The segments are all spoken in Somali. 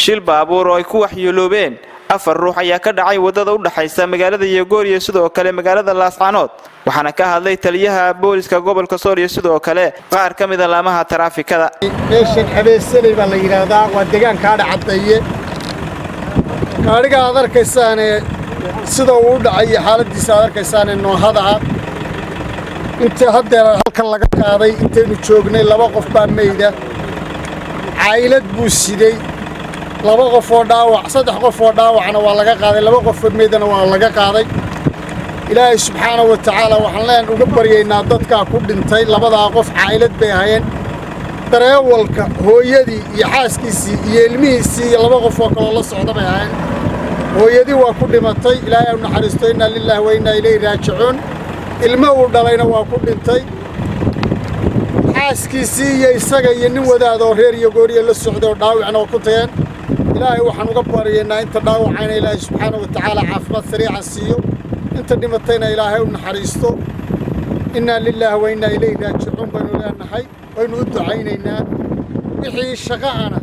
shil baabuur oo ay ku waxyeeloobeen afar ruux ayaa ka dhacay waddada u dhaxaysa magaalada yogoor iyo sidoo kale magaalada laascaanood waxaana ka hadlay taliyaha booliska gobolka sool iyo sidoo kale qaar ka mida laamaha taraafikada meeshan abeesaley baa la yidhaahdaa waa deegaankaadha caddeeye gaadhiga aad arkaysaane sida uu u dhacay iyo xaaladdiisa aad arkaysaane noohada ah inta haddeer halkan laga qaaday intaynu joognay laba qof baa meyda caylad buu siday laba qof oo dhaawac saddex qof oo dhaawacna waa laga qaaday laba qofoo meydana waa laga qaaday ilaahay subxaana wa tacaala waxaan leen uga baryaynaa dadkaa ku dhintay labadaa qof caylad bay ahayeen dareewalka hooyadii iyo xaaskiisii iyo ilmihiisii iyo laba qof oo kaloo la socda bay ahayeen hooyadii waa ku dhimatay ilaahay u naxariisto innaa lilaahi wa innaa ilayhi raajicuun ilmo uu dhalayna waa ku dhintay xaaskiisii iyo isaga iyo nin wadaadoo reer iyo gooriya la socday oo dhaawicna waa ku tageen ilaahay waxaan uga baryaynaa inta dhaawacayna ilaahay subxaana wa tacaala caafimaad sariica siiyo inta dhimatayna ilaahay u naxariisto innaa lilaahi wa innaa ilayhi raajicuun baynu leenahay waynu u ducaynaynaa wixii shaqa'ana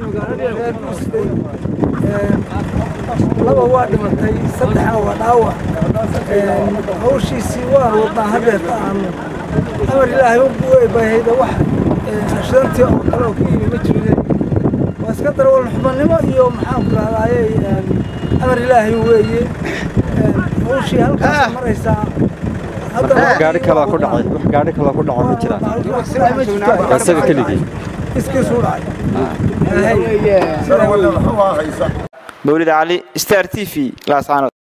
laba waa dhimatay saddexna waa dhaawac hawshiisii waan wadnaa haddeerta aanu amar ilaahay ubahayda wax ashidantii oo kale oo ka yimi ma jirin waa iska darawal xubannimo iyo maxaanku rahdaaye amar ilaahay weeye hawshii halkaas maraysaa gaari kaloo ku dhacay wax gaari kaloo ku dhaco ma jiraan isaga keligii iskiisuu dhacay mawlid cali star t v laascaanood